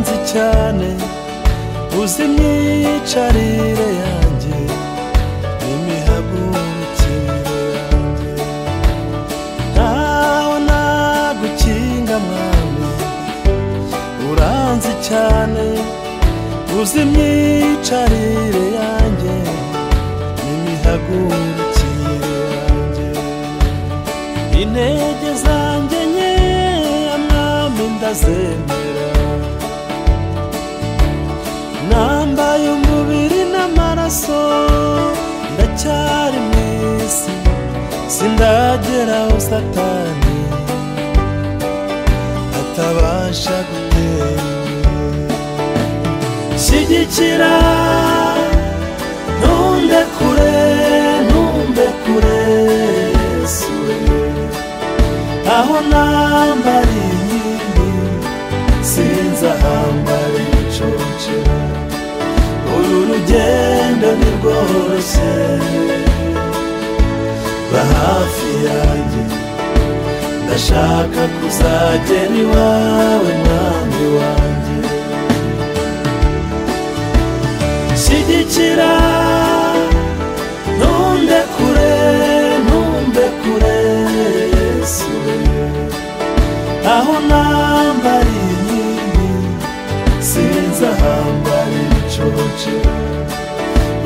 cyane uzi imyicarire yanjye n'imihagurukire yanjye ntaho nagukinga mwami uranzi cyane uzi imyicarire yanjye n'imihagurukire yanjye intege zanjye nkeya mwami ndazemera nambaye umubiri n'amaraso ndacyari mu isi sindagera aho satani atabasha gutera imbere. shyigikira ntumbekure ntumbekure yesu aho nambara inkindi sinzi ahambara ibicucu uru rugendo ni rworoshye ba hafi yanjye ndashaka kuzagera iwawe mwami wanjye shyigikira ntumbekure ntumbekure yesu aho nambara inkingi sinzi ahambara ibicoce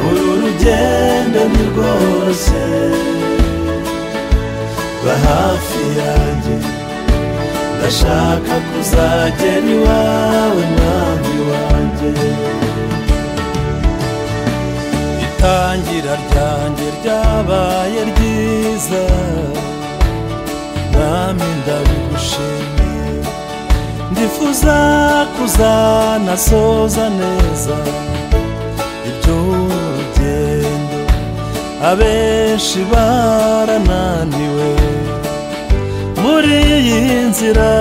uru rugendo ni rwose ba hafi yanjye ndashaka kuzagera iwawe mwami wanjye itangira ryanjye ryabaye ryiza nami ndabigushimiye ndifuza kuzanasoza neza iby'urugendo abenshi barananiwe muri iyi nzira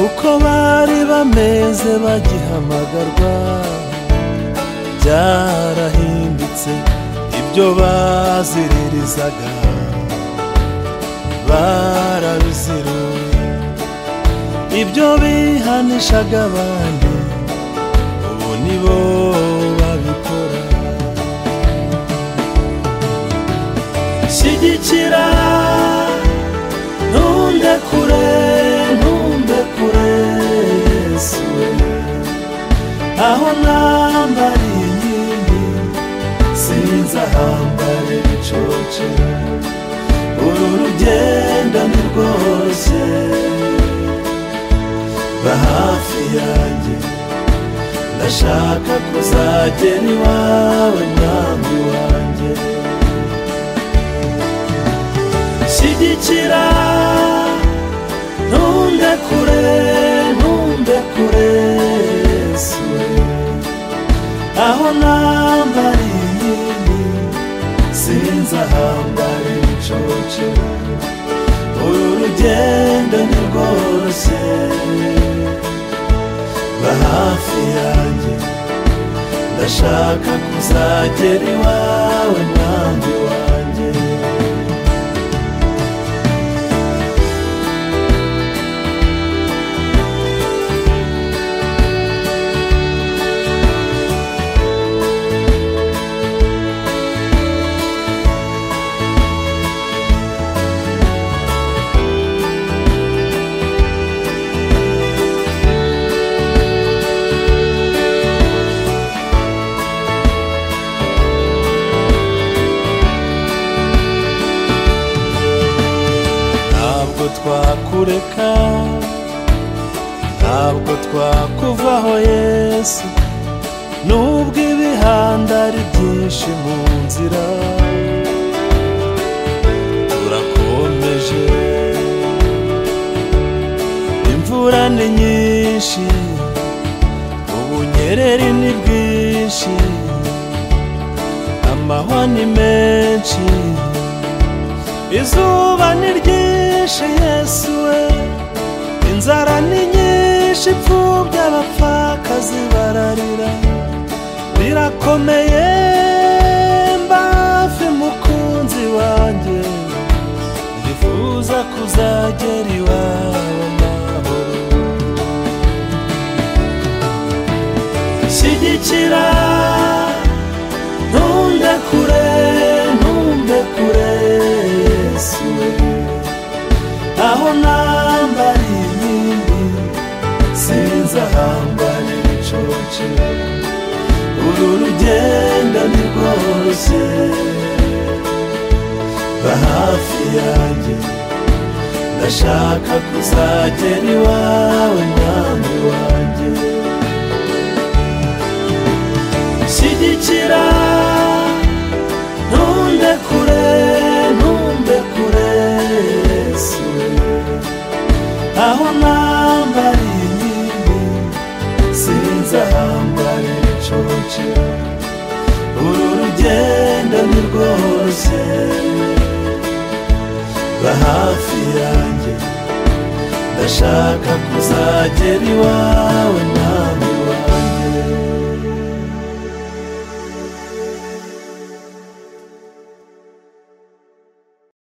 uko bari bameze bagihamagarwa byarahindutse ibyo baziririzaga barabiziruye ibyo bihanishaga abandi ubu ni bo babikora shyigikira ntumbekure ntumbekure yesu aho nambara inkindi sinzi ahambara ibicucu uru rugendo ni rwose ba hafi yanjye ndashaka kuzagera iwawe mwami wanjye shyigikira ntumbekure ntumbekure yesu aho nambara inkingi sinzi ahambara ibicucu uru rugendo ni rwose ba hafi yanjye ndashaka kuzagera iwawe mwami wanjye ntabwo twakureka ntabwo twakuvaho yesu nubwo ibihanda ari byinshi mu nzira turakomeje imvura ni nyinshi ubunyereri ni bwinshi amahwa ni menshi izuba ni ryinshi yesu we inzara ni nyinshi imfubyi abapfakazi bararira birakomeye mbafi mukunzi wanjye ndifuza kuzagera iwawe mahoro urwo rugendo ni rwose ba hafi yanjye ndashaka kuzagera iwawe mwami wanjye shyigikira ntumbekure ntumbekure yesu aho nambariye inkingi sinzahambare ibicucu uru rugendo ni rwose ba hafi yanjye ndashaka kuzagera iwawe nawe